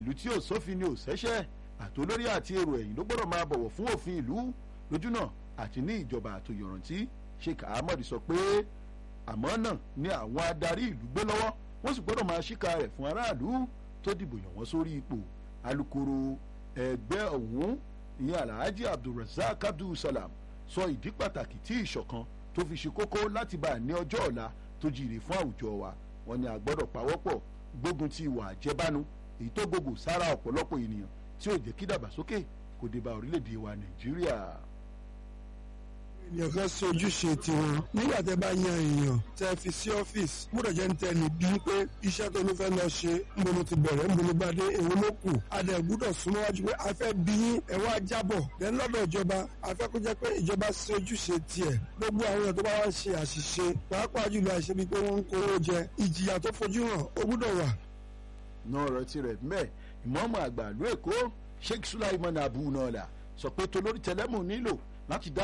ìlú tí ò sófin ni ò sẹ́sẹ́ àtolórí àti èrò ẹ̀yìn ló gbọ́dọ̀ máa bọ̀wọ̀ fún òfin ìlú lójúnà àti ní ìjọba àtòyọ̀rántí Sheikh Ahmed sọ pé àmọ́ náà ni àwọn adarí ìlú gbé lọ́wọ́ wọ́n sì gbọ́dọ̀ máa ṣíkà rẹ̀ fún aráàlú tó dìbò yàn wọ́n sórí ipò alukoro ẹgbẹ́ ọ̀hún ìyẹn alhaji abdulrasaq abdulsalam sọ ìdí pàtàkì tí ìṣọ̀kan tó fi ṣe kókó láti bá a ní ọjọ́ ọ̀la tó jìrì fún àwùjọ wa wọ́n ní a gbọ́dọ̀ pawọ́pọ̀ gbógun ti ìwà àjẹbánu èyí tó gbogbo sára ọ̀pọ̀lọpọ̀ ènìyàn tí ò jẹ́ kí dàgbàsókè kò dé bá orílẹ̀-èdè wa nàìjíríà. ènìyàn kan ṣe ojúṣe tiwọn nígbà tẹ́ bá yan èèyàn tẹ́ fi sí ọ́fíìsì gbọ́dọ̀ jẹ́ ń tẹni bí pé iṣẹ́ tó ní fẹ́ lọ ṣe ń bolo ti bẹ̀rẹ̀ ń bolo bá dé èwo ló kù adẹ gbọ́dọ̀ súnmọ́ wájú pé a fẹ́ bí yín ẹ wá jábọ̀ lẹ́nu lọ́dọ̀ ìjọba a fẹ́ kó jẹ́ pé ìjọba ṣe ojúṣe tiẹ̀ gbogbo àwọn èèyàn tó bá wá ń ṣe àṣìṣe pàápàá jùlọ àṣẹ bíi pé wọ́n ń kówó jẹ ìjìyà tó fojú hàn ó gbọ́dọ̀ wà. náà ọ̀rọ̀ tirẹ̀ mẹ́ ìmọ̀ọ́mọ̀ àgbà ìlú èkó Sheikh Sulaiman Abu Nala sọ pé tolórí tẹlẹ́mù nílò láti dá